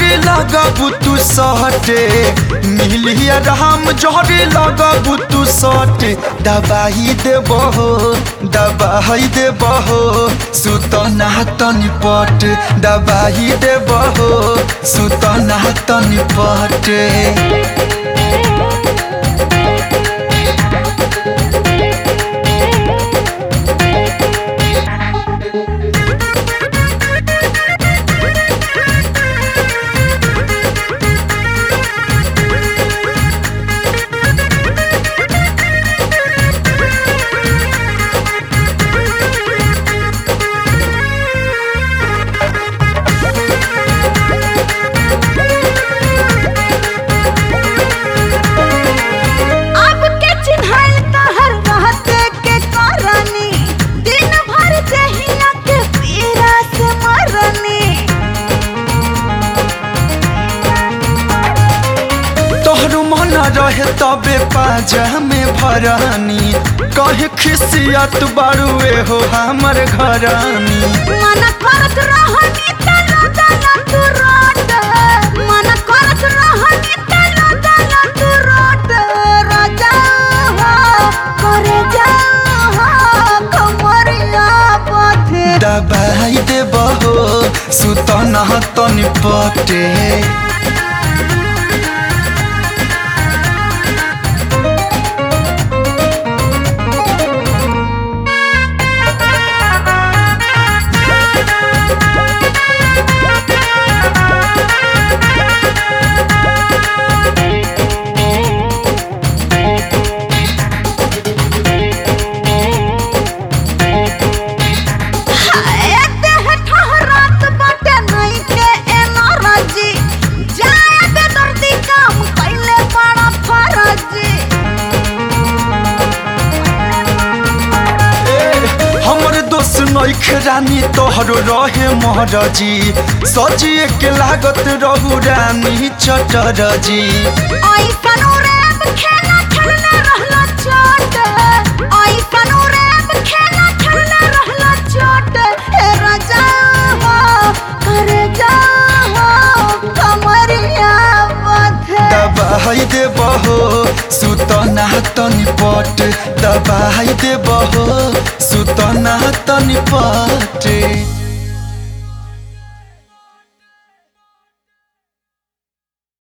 जहरे लगबू तू सटे मिलिया राम जहरे लगबू तू सटे दबाई देबो दबाई देबो सुतना तनी पट दबाई देबो सुतना तनी पटे अब के चिन्हाइल तहर रहते के करनी दिन भर जहिया के पीरा से मरनी तोहरो मन रहे तबे पाजा में भरानी कहे खिसियत बारुए हो हमर घरानी मन करत रहनी तला तला तू रोट मन करत रहनी तला तला तू रोट राजा हो करे जा हो कमरिया पथे दबाई देबहो सुतना तनी पटे देह ठहरात बाटे नहीं के एनर्जी जाए दे दर्दी काम कैले बड़ा फरजी हमर दोस्त नइखे रानी तोहरो रहे महरजी सजिए के लागत रहू रानी चटरजी ऐसन रैप खेला खेलने रहला चोट ऐसन रैप खेला खेलने रहला चोट हे राजा हो कर जा हो कमरिया बथे दबाई देबहो सुतना तनी पट दबाई देबहो सुतना तनी पटे